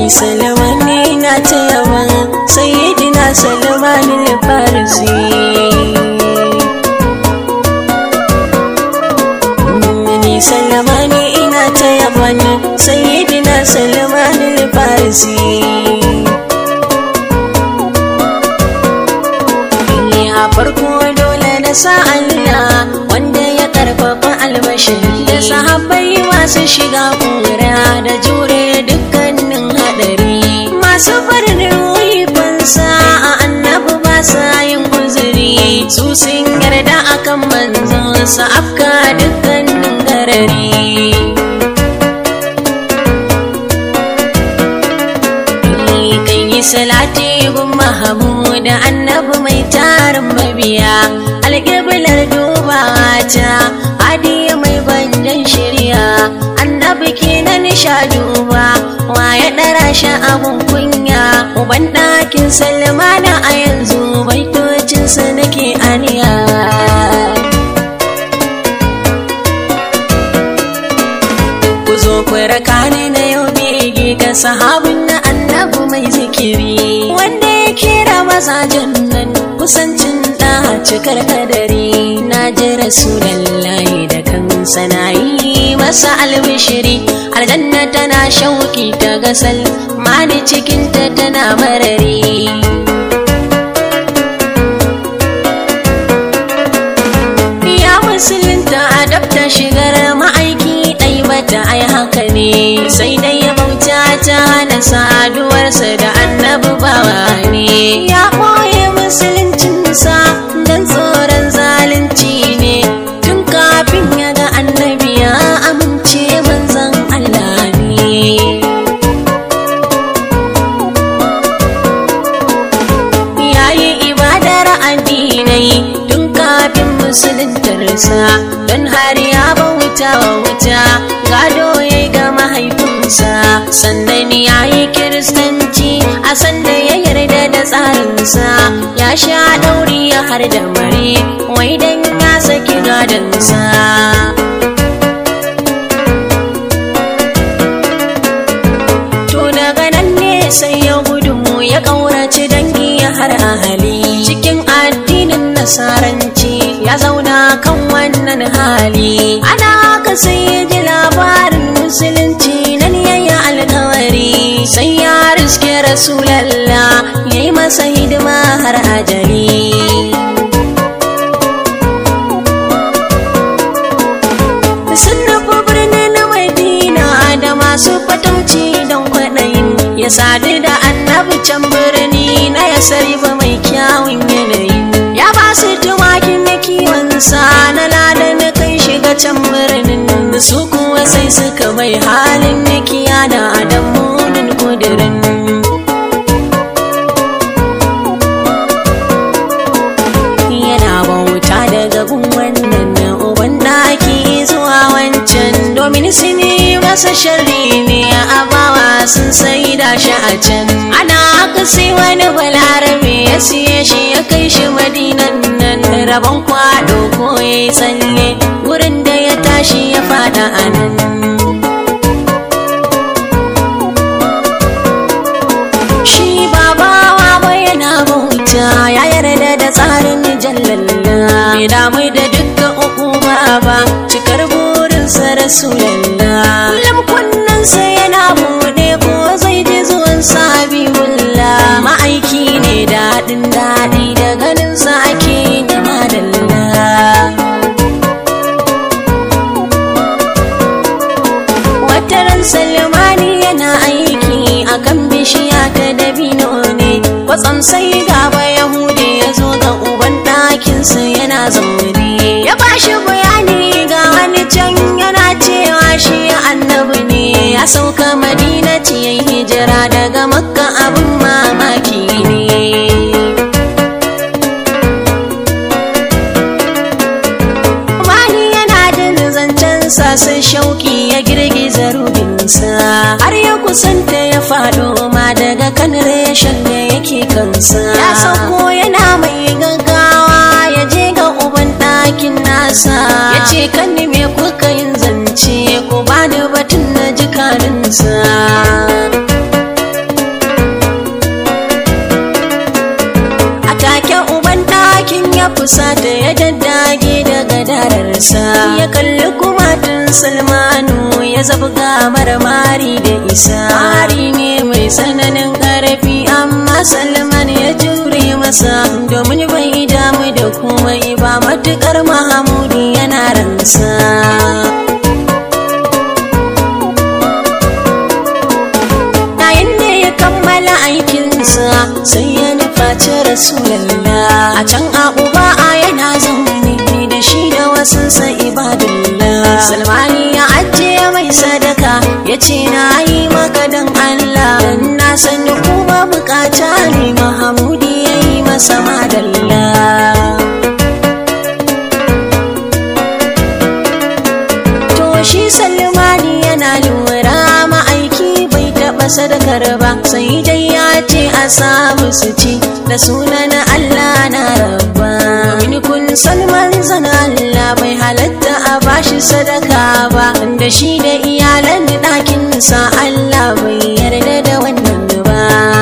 salmani na ta yaban sayyidina salmani farisi ni salmani ina ta yaban sayyidina salmani farisi a farko dole na sa Allah wanda ya karfafa albashi da sahabbai masu shiga kura da jure dukkanin hadari masu farin ruhi fansa a annabi ba sa yin uzuri su sun yarda akan manzon sa afka dukkanin garari kan yi salati gun mahamud annabi mai tarin mabiya alƙiblar dubawa ta hadiya mai banjan shirya annabi kenan sha duba wa ya ɗara shi abun kunya uban ɗakin salmana a yanzu baitocinsa nake aniya ku zo ku raka ni na yau bege ga sahabin na annabu mai zikiri wanda ya kira mazajen nan kusancin da cikar kadari na ji rasulallahi da kansa na yi masa albishiri aljanna tana shauki ta gasal mani cikinta tana marari ya musulunta adabta shigar ma'aiki ɗai bata ai haka ne sai dai ya bauta ta hana saduwarsa da annabi bawa ne ya ɓoye musuluncinsa don tsoron zalunci ne tun kafin ya ga annabi ya amince manzon Allah ne yayi ibadar addinai tun kafin musuluntarsa don har ya bauta wa wuta gado ya ga mahaifinsa sannan ya yi kiristanci a sanda ya yarda da tsarinsa ya sha ɗauri ya har da mare wai dan ya saki gadonsa to daga nan ne sai ya gudu ya ƙaurace dangi ya har ahali cikin addinin nasaranci ya zauna kan wannan hali ana haka sai ya ji labarin musulunci nan yayi alkawari sai ya riske rasulallah ya yi masa hidima har ajali sun nufi birnin madina da masu fatauci don kwaɗayin ya sadu da annabi can birni na ya ba mai kyawun yanayi ya ba su tumakin na kiwonsa na lada na kai shiga can birnin su kuwa sai suka bai halin na kiya da adamunin kudirin yana bauta daga gun wannan na uban daki zuwa wancan domin su ne masa sharri ne a bawa sun sai da shi a can ana haka sai wani balarabe ya siye shi ya kai shi madinan nan rabon kwado ko ya yi tsalle wurin da ya tashi ya fada a nan shi babawa ba yana bauta ya yarda da tsarin jallalla bai damu da dukkan uku ba cikar burinsa rasulallah kullum kunnensa yana bude ko zai ji zuwan sabibullah ma'aiki ne daɗin daɗi da ganinsa ake da madalla wataran salmani yana aiki a kan bishiya ta dabino ne kwatsam sai gaba yahudi ya zo ga uban ɗakinsa yana zaune ya ba shi bayani ga wani can yana cewa shi annabi ne ya sauka madina ya hijira daga makka abin mamaki ne Mani yana da zancensa sai shauki ya girgiza rubinsa har ya kusanta ya faɗo ma daga kan reshen da yake kansa ya sauko yana mai gaggawa ya je ga uban ɗakin nasa ya ce kan me kuka yin zance ko ba da batun na jikarinsa fusata ya daddage daga dararsa ya kalli kumatun salmanu ya zabga marmari da isa mari ne mai tsananin ƙarfi amma salman ya jure masa domin bai damu da komai ba matukar mahamudu yana ransa yayin da ya kammala aikinsa sai ya nufaci rasulallah a can a uba a yana zaune da shi da wasansa ibadullah salmani ya ajiye mai sadaka ya ce na yi maka dan allah dan na san kuma bukata ne mahamudi ya yi masa madalla to shi salmani yana lura ma'aiki bai taɓa sadakar ba sai dai ya ce a samu su ci da sunan Allah na rabba domin kun san manzon Allah bai halatta a bashi sadaka ba da shi da iyalan ɗakinsa Allah bai yarda da wannan ba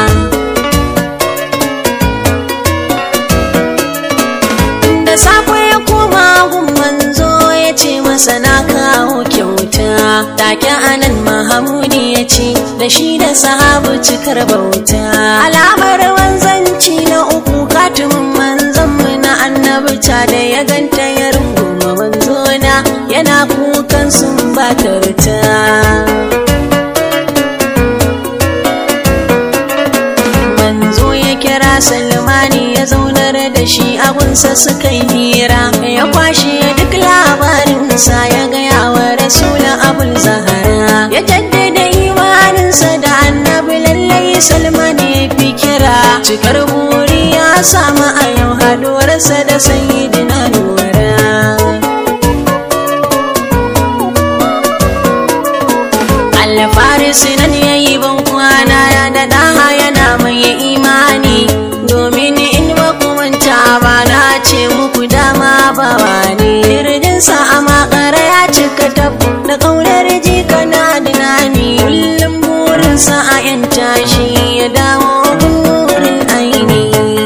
da safe ya koma gun manzo ya ce masa na kawo kyauta take anan mahamudi ya ce da shi da sahabu cikar bauta alamar wanzanci na uku katumin manzanmu na annabta da ya ganta ya runguma manzona yana kukan sun batarta manzo ya kira salmani ya zaunar da shi agunsa suka yi hira ya kwashe duk labarinsa ya gaya wa rasulun abul zahara ya jaddada imaninsa da annabi lallai salmani ya fi kira cikar buri ya samu a yau haduwarsa da sayyidina nura alfarisi nan ya yi ban kwana ya da daha yana mai imani domin in ba manta ba na ce muku dama ba wani kirjinsa a makara ya cika tab da kaunar jika na dinani kullum burinsa a yan tashi ya dawo burin aini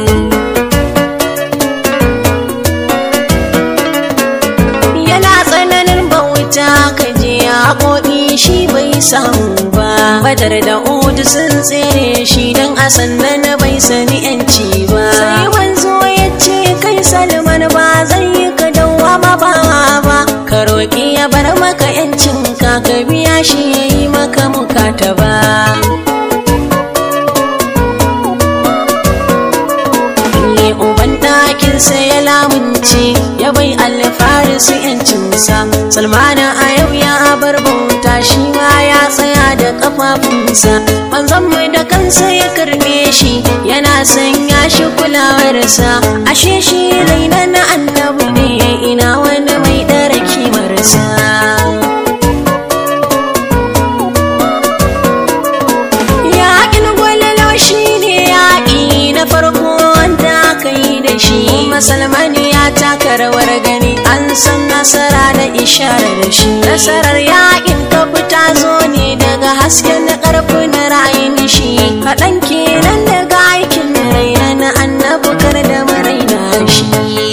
yana tsananin bauta ka je ya koɗi shi bai samu ba badar da udu sun tsere shi don a sannan bai sani yanci ba sai wanzo ya ce kai salman ba zai yi ka dawwama ba ba ka roƙi ya bar maka yancin ka ka biya shi ya yi maka mukata ba ne uban ɗakinsa ya lamunce ya bai alfarisi yancinsa salmana a yau ya bar bauta shi ma ya tsaya da kafafunsa manzon mai da kansa ya karbe shi yana sanya shi kulawarsa ashe shi raina na annabi ne ina wani mai ɗara kimarsa yaƙin gwalalo shi ne yaƙi na farko wanda aka yi da shi musulmani ya taka rawar gani an san nasara da ishara da shi nasarar yaƙin ka fita zo ne daga hasken na ƙarfin ra'ayin shi kaɗan kenan daga aikin raina na annabi kar da maraina shi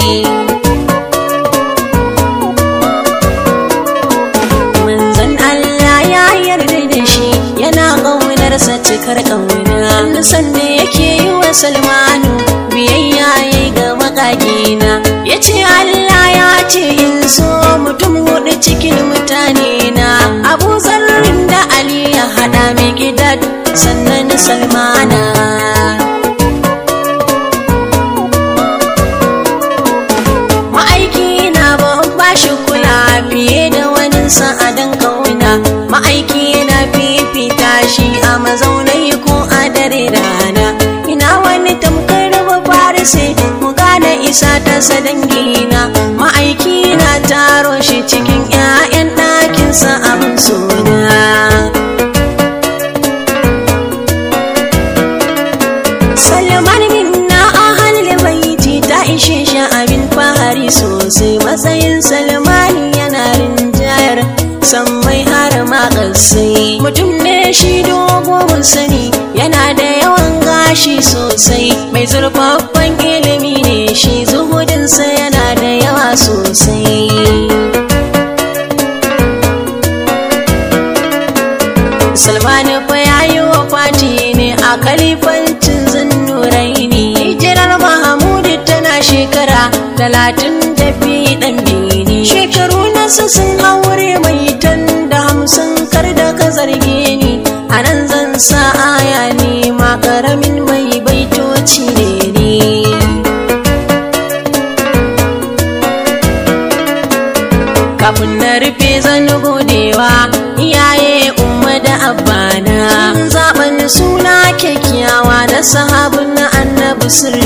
manzon Allah ya yarda da shi yana ƙaunarsa cikar ƙauna san da yake yi wa Salmanu biyayya ya ga makagina ya ce Allah ya ce in so mutum hudu cikin mutane na Abu Zarrin da Ali ya haɗa mai gidan sannan Salmana ma'aiki na ban bashi kula fiye da wani sa'adan kauna ma'aiki yana fifita shi a mazaunai ko a dare rana ina wani tamkar ba farisi mu gane isa ta sadangina ma'aiki na taro shi cikin 'ya'yan ɗakinsa abin suna Salman minna ahalil baiti ta ishe shi abin fahari sosai matsayin Salmani yana rinjayar sammai har ma ƙasai mutum ne shi dogo mun sani yana da yawan gashi sosai mai zurfaffen ilimi ne shi zuhudinsa sosai Salmanu fa yayi wa fati ne a kalifancin zunnurai hijirar Mahamudu tana shekara talatin da biyu ɗan bini shekaru nasu sun haure mai tan da hamsin kar da ka zarge ni a nan zan sa aya ne ma ƙaramin mai baitoci ne ni kafin na rufe zan godewa iyaye umma da abbana zaben suna kyakkyawa na sahabin na annabi sirri